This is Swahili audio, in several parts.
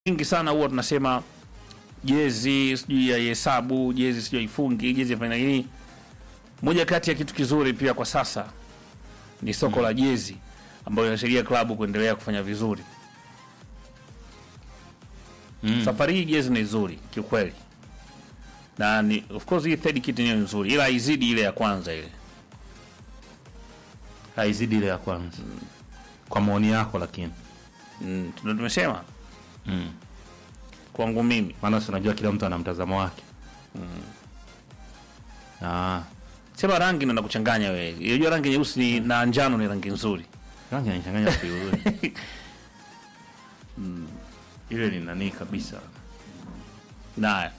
nyingi sana huwa tunasema jezi sijui ya hesabu jezi sijui ifungi jezi fanya nini. Moja kati ya kitu kizuri pia kwa sasa ni soko la jezi ambayo inasaidia klabu kuendelea kufanya vizuri. Mm. Safari hii jezi ni nzuri kiukweli, na ni of course hii third kit ni nzuri, ila haizidi ile ya kwanza ile. haizidi ile ya kwanza kwa maoni yako, lakini Mm, ndio tumesema mm. kwangu mimi maana si unajua kila mtu ana mtazamo wake ah, sema rangi ndo nakuchanganya wewe. Unajua rangi nyeusi ni- na njano ni rangi nzuri. rangi anachanganya vizuri ile ni nani kabisa. Naye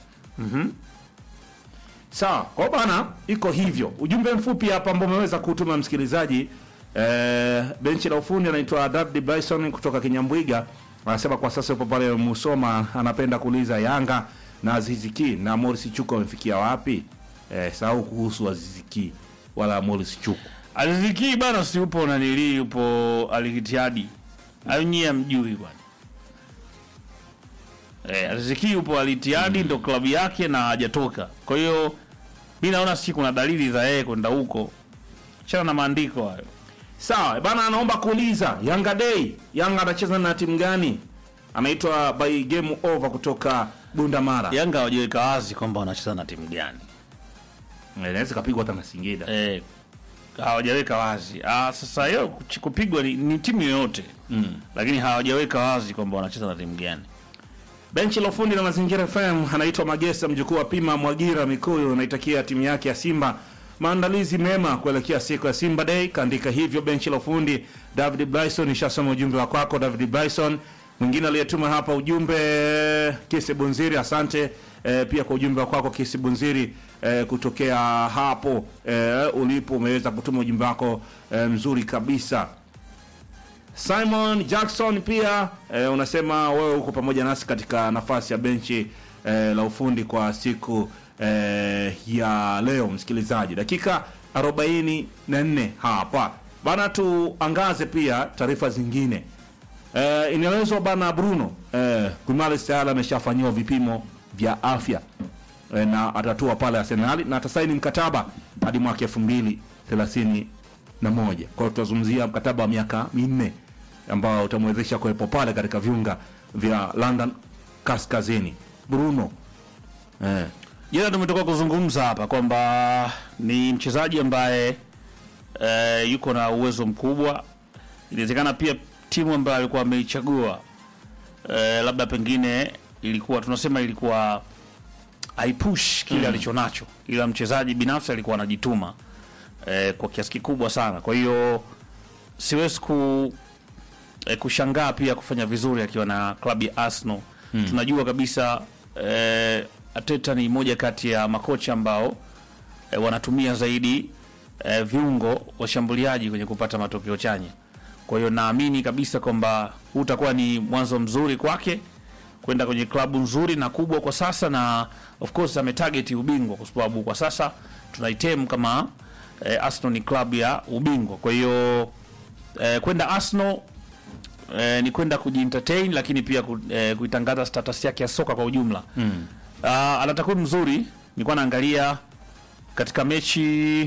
Sawa, kwa bana, iko hivyo. Ujumbe mfupi hapa ambao umeweza kutuma msikilizaji eh, benchi la ufundi anaitwa David Bryson kutoka Kinyambwiga anasema kwa sasa yupo pale Musoma, anapenda kuuliza Yanga na Aziziki na Morris Chuku wamefikia wapi? Eh, sahau kuhusu Aziziki wala Morris Chuku. Aliziki bana, si upo nanili, yupo Alikitiadi au nyie amjui bwana eh, Aliziki yupo Alitiadi ndo klabu yake na hajatoka. Kwa hiyo mi naona si kuna dalili za yeye kwenda huko, chana na maandiko hayo. Sawa bana, anaomba kuuliza Yanga Day, Yanga anacheza na timu gani? Anaitwa by game over kutoka Bundamara. Yanga hawajaweka wazi kwamba wanacheza na timu gani Eh, Inaweza kapigwa hata na Singida. eh, hawajaweka wazi. Ah, sasa hiyo kuchi- kupigwa ni, ni timu yoyote Mm. lakini hawajaweka wazi kwamba wanacheza na timu gani. Benchi la ufundi la Mazingira FM anaitwa Magesa, mjukuu wa Pima Mwagira Mikuyu, anaitakia timu yake ya Simba maandalizi mema kuelekea siku ya Simba Day. Kaandika hivyo benchi la ufundi. David Bryson, ishasoma ujumbe wa kwako David Bryson. Mwingine aliyetuma hapa ujumbe Kisi Bunziri, asante eh, pia kwa ujumbe wa kwako Kisi Bunziri eh, kutokea hapo eh, ulipo, umeweza kutuma ujumbe wako eh, mzuri kabisa. Simon Jackson pia eh, unasema wewe uko pamoja nasi katika nafasi ya benchi eh, la ufundi kwa siku eh, ya leo. Msikilizaji, dakika 44 hapa bana, tuangaze pia taarifa zingine. Eh, inaelezwa bana Bruno eh, Guimaraes tayari ameshafanyiwa vipimo vya afya eh, na atatua pale Arsenal na atasaini mkataba hadi mwaka 2031. Kwa hiyo tutazungumzia mkataba wa miaka minne ambao utamwezesha kuwepo pale katika viunga vya London kaskazini. Bruno eh, Jana tumetoka kuzungumza hapa kwamba ni mchezaji ambaye e, yuko na uwezo mkubwa. Inawezekana pia timu ambayo alikuwa ameichagua e, labda pengine ilikuwa tunasema ilikuwa haipush kile alichonacho, ila mchezaji binafsi alikuwa anajituma e, kwa kiasi kikubwa sana. Kwa hiyo siwezi ku e, kushangaa pia kufanya vizuri akiwa na klabu ya Arsenal. Tunajua kabisa e, Arteta ni moja kati ya makocha ambao e, wanatumia zaidi e, viungo washambuliaji kwenye kupata matokeo chanya. Kwa hiyo naamini kabisa kwamba huu utakuwa ni mwanzo mzuri kwake kwenda kwenye klabu nzuri na kubwa kwa sasa, na of course ametarget ubingwa, kwa sababu kwa sasa tunaitem kama e, Arsenal ni klabu ya ubingwa. Kwa hiyo e, kwenda Arsenal eh, ni kwenda kujientertain lakini pia ku, eh, kuitangaza status yake ya soka kwa ujumla mm. uh, ana takwimu mzuri nilikuwa naangalia katika mechi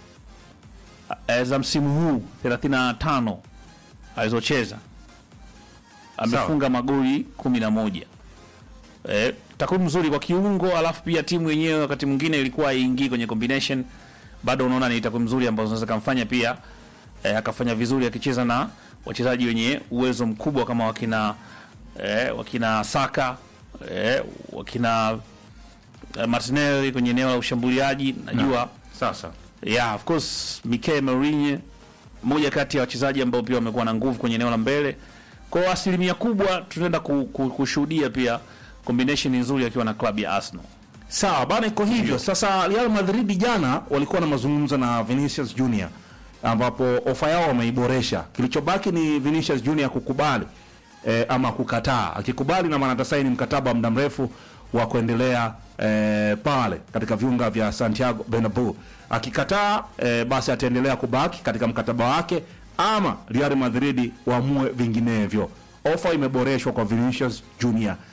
eh, za msimu huu 35 alizocheza amefunga magoli 11 eh, takwimu nzuri kwa kiungo alafu pia timu yenyewe wakati mwingine ilikuwa haiingii kwenye combination bado unaona ni takwimu nzuri ambazo zinaweza kumfanya pia eh, akafanya vizuri akicheza na wachezaji wenye uwezo mkubwa kama wakina eh, wakina Saka eh, wakina eh, Martinelli kwenye eneo la ushambuliaji najua sasa yeah, of course Mikel Mourinho moja kati ya wachezaji ambao pia wamekuwa na nguvu kwenye eneo la mbele. Kwa asilimia kubwa tunaenda ku, ku, kushuhudia pia combination nzuri akiwa na klabu ya Arsenal. sawa bana, iko hivyo sasa. Real Madrid jana walikuwa na mazungumzo na Vinicius Junior ambapo ofa yao wameiboresha. Kilichobaki ni Vinicius Junior kukubali eh, ama kukataa. Akikubali na maana atasaini mkataba wa muda mrefu wa kuendelea eh, pale katika viunga vya Santiago Bernabeu. Akikataa eh, basi ataendelea kubaki katika mkataba wake ama Real Madrid waamue vinginevyo. ofa imeboreshwa kwa Vinicius Junior